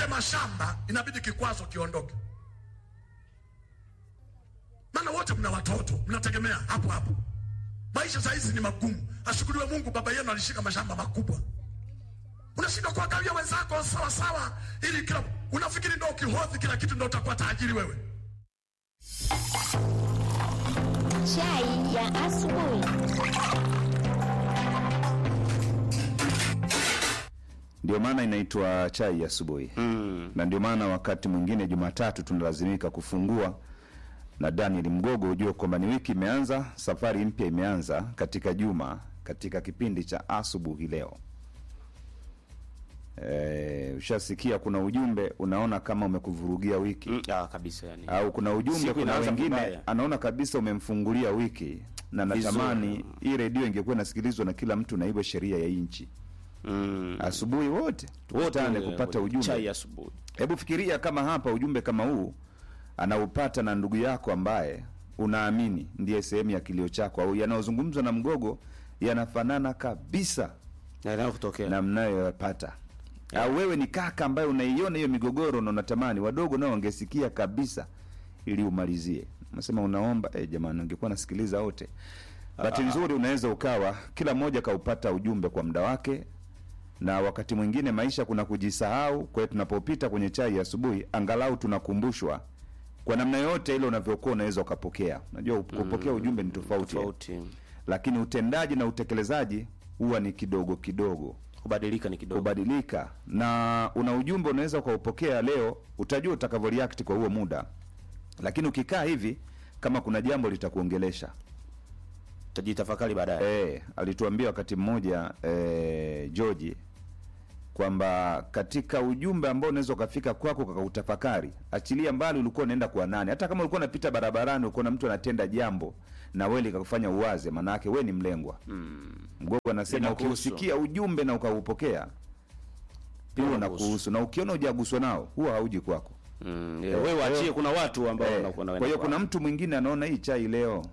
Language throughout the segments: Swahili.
upate mashamba inabidi kikwazo kiondoke maana wote mna watoto mnategemea hapo hapo maisha saa hizi ni magumu ashukuriwe mungu baba yenu alishika mashamba makubwa unashindwa kuangalia wenzako sawa sawa ili kila unafikiri ndo ukihodhi kila kitu ndo utakuwa tajiri wewe Chai ya asubuhi. Ndio maana inaitwa chai ya asubuhi Mm. na ndio maana wakati mwingine Jumatatu tunalazimika kufungua na Daniel Mgogo, ujue kwamba ni wiki imeanza, safari mpya imeanza katika juma, katika kipindi cha asubuhi leo. E, ushasikia kuna ujumbe unaona kama umekuvurugia wiki Mm, ah, kabisa yani. au kuna ujumbe, Siku kuna inaanza wengine vibaya. anaona kabisa umemfungulia wiki, na Vizuri. natamani hii redio ingekuwa inasikilizwa na kila mtu na iwe sheria ya hii nchi. Mm. Asubuhi wote tukutane Wote, kupata eh, ujumbe. Chai asubuhi. Hebu fikiria kama hapa ujumbe kama huu anaupata na ndugu yako ambaye unaamini ndiye sehemu ya kilio chako, au yanayozungumzwa na Mgogo yanafanana kabisa Na inayo kutokea. na mnayoyapata au wewe ni kaka ambaye unaiona hiyo migogoro na unatamani wadogo nao wangesikia kabisa ili umalizie. Unasema unaomba eh, jamani, ungekuwa nasikiliza wote. Bahati nzuri unaweza ukawa kila mmoja kaupata ujumbe kwa muda wake, na wakati mwingine maisha kuna kujisahau. Kwa hiyo tunapopita kwenye chai ya asubuhi, angalau tunakumbushwa kwa namna yoyote ile unavyokuwa unaweza ukapokea. Unajua kupokea ujumbe ni tofauti, Tofauti. lakini utendaji na utekelezaji huwa ni kidogo kidogo Kubadilika ni kidogo. kubadilika na una ujumbe unaweza ukaupokea leo, utajua utakavyo react kwa huo muda, lakini ukikaa hivi, kama kuna jambo litakuongelesha. Tajitafakari baadaye. E, alituambia wakati mmoja e, George kwamba katika ujumbe ambao unaweza ukafika kwako kakautafakari, achilia mbali ulikuwa unaenda kwa nani, hata kama ulikuwa unapita barabarani ukaona mtu anatenda jambo na wewe likakufanya uwaze, maana yake wewe ni mlengwa. Mgogo anasema Linakuhusu. ukiusikia ujumbe na ukaupokea huo Linakuhusu. unakuhusu, na ukiona hujaguswa nao huwa hauji kwako. Mm. Eh, Wewe kwa waachie hiyo- kuna watu ambao Eh, wanakuwa na kwa hiyo kuna mtu mwingine anaona hii chai leo,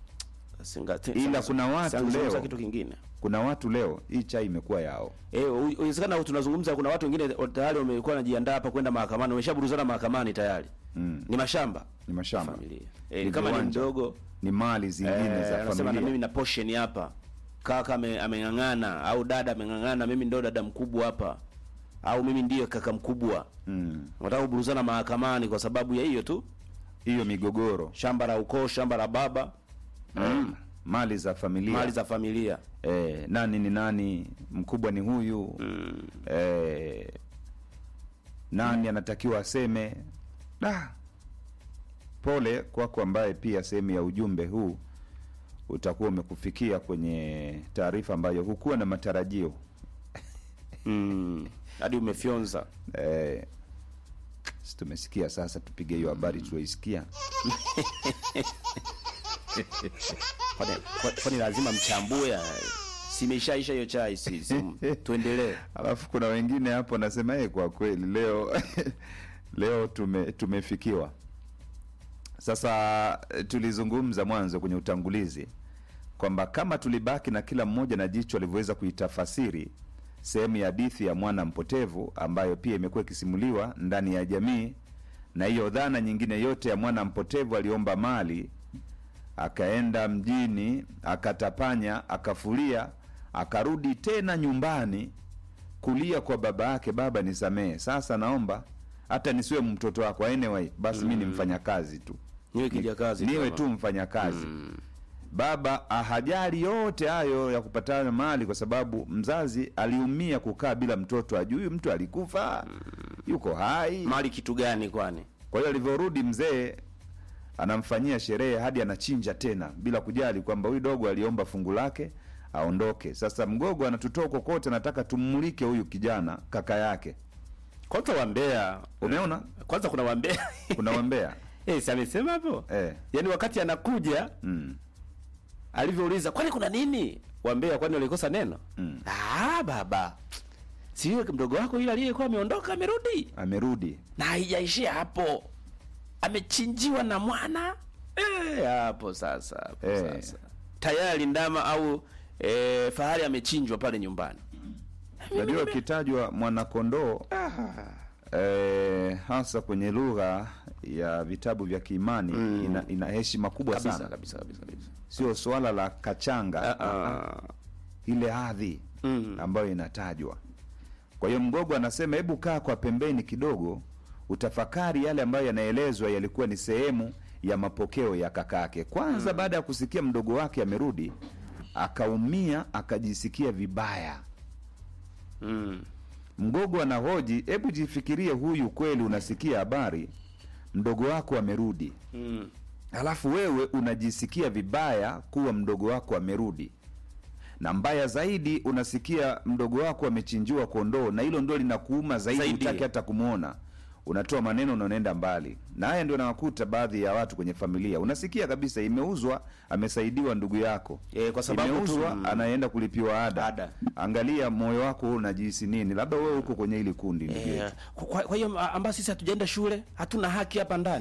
ila kuna watu leo- kitu kingine. kuna watu leo hii chai imekuwa yao. Eh, u- uwezekana tunazungumza kuna watu wengine tayari wamekuwa wanajiandaa hapa kwenda mahakamani, wameshaburuzana mahakamani tayari. Mm. Ni mashamba. Ni mashamba, Familia. Eh, Ni kama ni viwanja. mdogo ni mali zingine Eh, za anasema na mimi familia. na portion hapa. Kaka ame- ameng'ang'ana au dada ameng'ang'ana, mimi ndo dada mkubwa hapa. Au mimi ndiye kaka mkubwa. Mm. Wanataka kuburuzana mahakamani kwa sababu ya hiyo tu. Hiyo migogoro Shamba la ukoo, shamba la baba, mm. mali za familia mali za familia. eh, nani ni nani, mkubwa ni huyu Mm. eh, nani anatakiwa aseme. Da, pole kwako ambaye pia sehemu ya ujumbe huu utakuwa umekufikia kwenye taarifa ambayo hukuwa na matarajio Mm. Hadi umefyonza. eh, si tumesikia sasa, tupige hiyo habari tulioisikia. Kwani kwa- kwani lazima mchambue? Simeshaisha hiyo chai si, si tuendelee. Alafu kuna wengine hapo nasema eh, kwa kweli leo leo tume, tumefikiwa. Sasa eh, tulizungumza mwanzo kwenye utangulizi kwamba kama tulibaki na kila mmoja na jicho alivyoweza kuitafasiri sehemu ya hadithi ya mwana mpotevu ambayo pia imekuwa ikisimuliwa ndani ya jamii, na hiyo dhana nyingine yote ya mwana mpotevu aliomba mali akaenda mjini akatapanya akafulia akarudi tena nyumbani kulia kwa baba yake, baba nisamehe, sasa naomba hata nisiwe mtoto wako anyway, basi mi ni mfanyakazi tu, Niwe kijakazi niwe kama. tu mfanyakazi baba ahajali yote hayo ya kupatana mali, kwa sababu mzazi aliumia kukaa bila mtoto, ajui huyu mtu alikufa, yuko hai. Mali kitu gani kwani? Kwa hiyo alivyorudi mzee anamfanyia sherehe hadi anachinja tena bila kujali kwamba huyu dogo aliomba fungu lake aondoke. Sasa mgogo anatutoa kokote, anataka tummulike huyu kijana kaka yake. Kwanza wambea. Umeona Kwanza kuna wambea. kuna wambea Eh, si amesema hapo? eh, Yaani wakati anakuja mm, alivyouliza kwani kuna nini? Wambea kwani walikosa neno? Mm. Ah, baba. Si yule mdogo wako yule aliyekuwa ameondoka amerudi. amerudi Na haijaishia hapo. Amechinjiwa na mwana. Eh, hapo sasa, hapo Eh. sasa. Tayari ndama au eh, fahari amechinjwa pale nyumbani. Unajua ukitajwa mwanakondoo eh, hasa kwenye lugha ya vitabu vya kiimani Mm. ina, ina heshima kubwa kabisa sana kabisa kabisa kabisa sio swala la kachanga Ah, ile hadhi Mm. ambayo inatajwa kwa hiyo mgogo anasema hebu kaa kwa pembeni kidogo utafakari yale ambayo yanaelezwa yalikuwa ni sehemu ya mapokeo ya kakake kwanza baada ya kusikia mdogo wake amerudi akaumia akajisikia vibaya mm. mgogo anahoji hebu jifikirie huyu kweli unasikia habari mdogo wako amerudi Mm. alafu wewe unajisikia vibaya kuwa mdogo wako amerudi na mbaya zaidi unasikia mdogo wako amechinjiwa kondoo na hilo ndo linakuuma zaidi, Zaidi. utaki hata kumwona unatoa maneno na unaenda mbali na haya ndio nawakuta baadhi ya watu kwenye familia unasikia kabisa imeuzwa amesaidiwa ndugu yako Eh, kwa sababu tu- imeuzwa mm. anaenda kulipiwa ada. Ada. angalia moyo wako wewe unajihisi nini labda wewe uko kwenye hili kundi ndugu Eh, yetu kwa kwa hiyo a- ambao sisi hatujaenda shule hatuna haki hapa ndani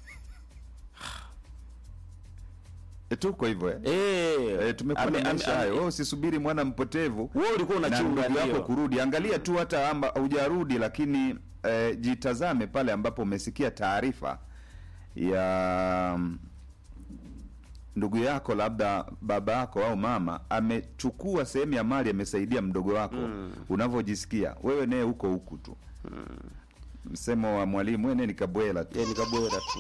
E, tuko hivyo eh? eh, E, tumekuwa ame- na ame- maisha ame- hayo wewe usisubiri mwana mpotevu wewe ulikuwa na unachunga ndugu yako ndio. kurudi angalia tu hata amba hujarudi lakini eh, jitazame pale ambapo umesikia taarifa ya mm, ndugu yako labda baba yako au mama amechukua sehemu ya mali amesaidia mdogo wako mm. unavyojisikia wewe naye huko huku tu mm. msemo wa mwalimu wene nikabwela tu Eh, nikabwera tu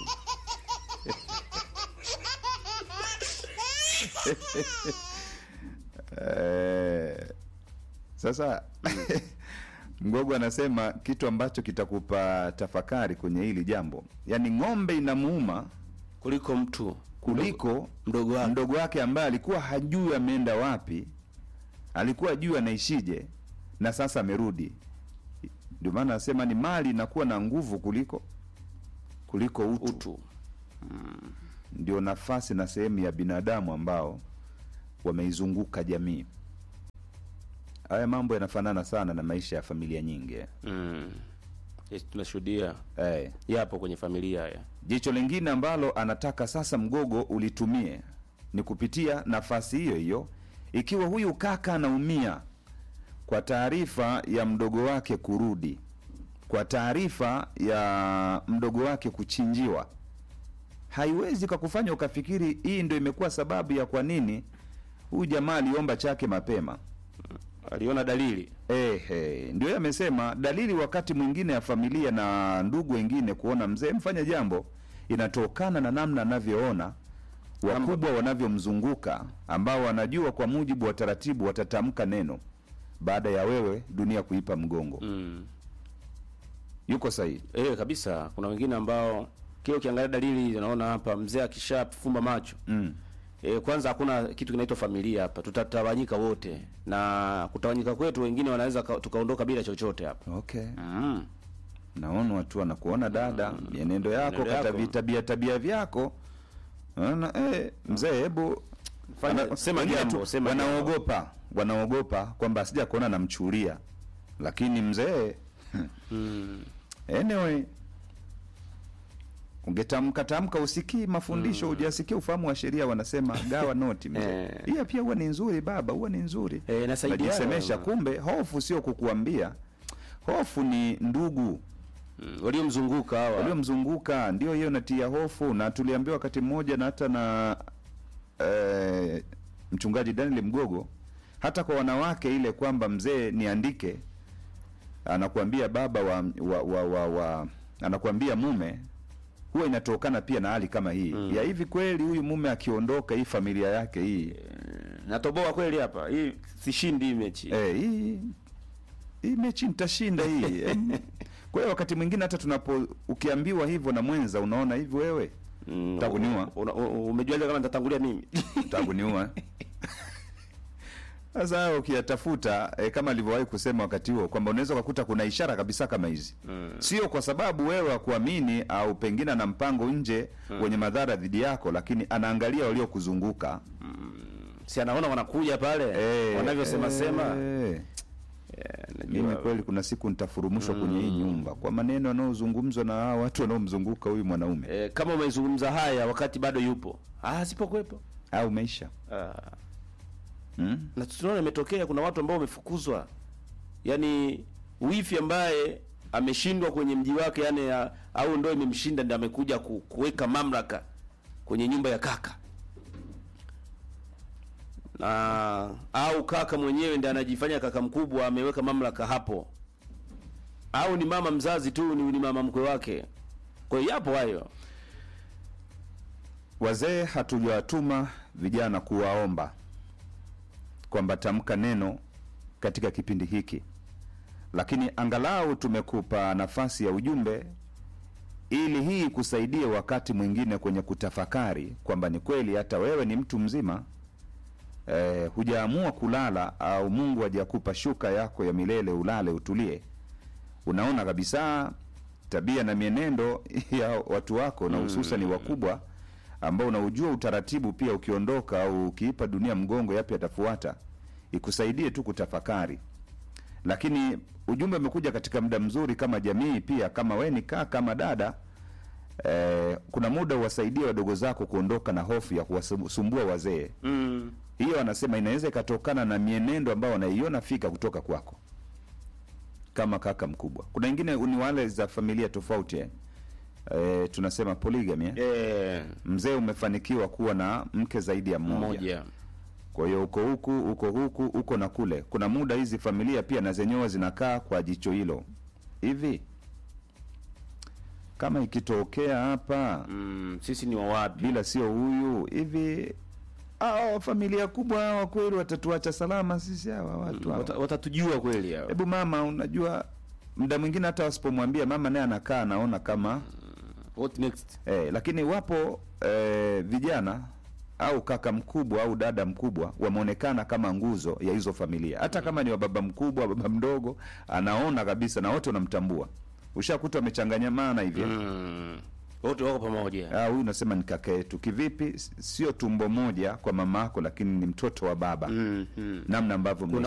Eh, sasa mgogo anasema kitu ambacho kitakupa tafakari kwenye hili jambo yaani ng'ombe inamuuma kuliko mtu kuliko mdogo wake. mdogo wake ambaye alikuwa hajui ameenda wapi alikuwa hajui anaishije na sasa amerudi ndio maana anasema ni mali inakuwa na nguvu kuliko kuliko utu, utu ndio nafasi na sehemu ya binadamu ambao wameizunguka jamii haya mambo yanafanana sana na maisha ya familia nyingi eh. mm. yes, tunashuhudia Eh. yapo kwenye familia haya jicho lingine ambalo anataka sasa mgogo ulitumie ni kupitia nafasi hiyo hiyo ikiwa huyu kaka anaumia kwa taarifa ya mdogo wake kurudi kwa taarifa ya mdogo wake kuchinjiwa haiwezi kakufanya ukafikiri hii ndo imekuwa sababu ya kwa nini huyu jamaa aliomba chake mapema aliona dalili Ehe, ndio yeye amesema dalili wakati mwingine ya familia na ndugu wengine kuona mzee mfanya jambo inatokana na namna anavyoona wakubwa wanavyomzunguka ambao wanajua kwa mujibu wa taratibu watatamka neno baada ya wewe dunia kuipa mgongo mm. yuko sahihi eh kabisa kuna wengine ambao kile ukiangalia dalili unaona hapa mzee akishafumba macho mm. E, kwanza hakuna kitu kinaitwa familia hapa, tutatawanyika wote, na kutawanyika kwetu wengine wanaweza ka- tukaondoka bila chochote hapa. okay mm. naona watu wanakuona dada mienendo yako Mienendo yako. kata tabia tabia vyako Naona, eh, mzee hebu Fanya- Wana- sema wengine jambo, tu sema jambo. wanaogopa wanaogopa kwamba asija kuona namchulia lakini mzee Mm. anyway ungetamka tamka usikii mafundisho hujasikia ufahamu wa sheria wanasema gawa noti mzee Eh. hiyo pia huwa ni nzuri baba huwa ni nzuri Eh, inasaidia najisemesha wewe. kumbe hofu sio kukuambia hofu ni ndugu Mm. waliomzunguka hawa waliomzunguka ndio hiyo natia hofu na tuliambiwa wakati mmoja na hata na eh, mchungaji daniel mgogo hata kwa wanawake ile kwamba mzee niandike anakuambia baba wa, wa, wa, wa, wa anakuambia mume huwa inatokana pia na hali kama hii mm. ya hivi kweli huyu mume akiondoka hii familia yake hii natoboa kweli hapa, hii sishindi hii mechi eh, hii hii mechi nitashinda hii Em, kwa hiyo wakati mwingine hata tunapo ukiambiwa hivyo na mwenza unaona hivi wewe Mm, Takuniua. una- una- umejuaje kama nitatangulia mimi takuniua sasa hayo ukiyatafuta e, kama alivyowahi kusema wakati huo kwamba unaweza ukakuta kuna ishara kabisa kama hizi mm. sio kwa sababu wewe hakuamini au pengine ana mpango nje mm. wenye madhara dhidi yako lakini anaangalia waliokuzunguka si anaona wanakuja pale Eh, wanavyosema sema eh. Eh, mimi najua kweli kuna siku nitafurumushwa kwenye hii nyumba kwa maneno yanayozungumzwa na hawa watu wanaomzunguka huyu mwanaume eh, kama umezungumza haya wakati bado yupo ah, sipokuwepo au maisha ah. mm? na tunaona imetokea kuna watu ambao wamefukuzwa yaani wifi ambaye ameshindwa kwenye mji wake yani ya, au ndo imemshinda ndio amekuja ku, kuweka mamlaka kwenye nyumba ya kaka na au kaka mwenyewe ndiye anajifanya kaka mkubwa ameweka mamlaka hapo au ni mama mzazi tu ni, ni mama mkwe wake kwa hiyo yapo hayo Wazee hatujawatuma vijana kuwaomba kwamba tamka neno katika kipindi hiki, lakini angalau tumekupa nafasi ya ujumbe ili hii kusaidie wakati mwingine kwenye kutafakari kwamba ni kweli hata wewe ni mtu mzima eh, hujaamua kulala au Mungu hajakupa shuka yako ya milele ulale utulie. Unaona kabisa tabia na mienendo ya watu wako na hususan wakubwa ambao unaujua utaratibu pia, ukiondoka au ukiipa dunia mgongo, yapi atafuata, ikusaidie tu kutafakari. Lakini ujumbe umekuja katika muda mzuri kama jamii, pia kama we ni kaa kama dada eh, kuna muda uwasaidie wadogo zako kuondoka na hofu ya kuwasumbua wazee. mm. Hiyo anasema inaweza ikatokana na mienendo ambayo wanaiona fika kutoka kwako kama kaka mkubwa. Kuna wengine ni wale za familia tofauti eh. Eh, tunasema polygamy eh. eh, Mzee umefanikiwa kuwa na mke zaidi ya mmoja, mmoja kwa hiyo uko huku uko huku uko na kule. Kuna muda hizi familia pia na zenyewe zinakaa kwa jicho hilo hivi, kama ikitokea hapa mm, sisi ni wawapi bila sio huyu hivi, hao familia kubwa hawa kweli watatuacha salama sisi hawa watu hawa? Wata, watatujua kweli hao Hebu mama, unajua muda mwingine hata wasipomwambia mama, naye anakaa anaona kama what next eh, lakini wapo eh, vijana au kaka mkubwa au dada mkubwa wameonekana kama nguzo ya hizo familia, hata kama ni wa baba mkubwa wa baba mdogo, anaona kabisa na wote wanamtambua. Ushakuta wamechanganyamana hivi mm. wote wako pamoja Ah, huyu unasema ni kaka yetu kivipi? S- Sio tumbo moja kwa mama yako, lakini ni mtoto wa baba, mm, mm. namna ambavyo Kuna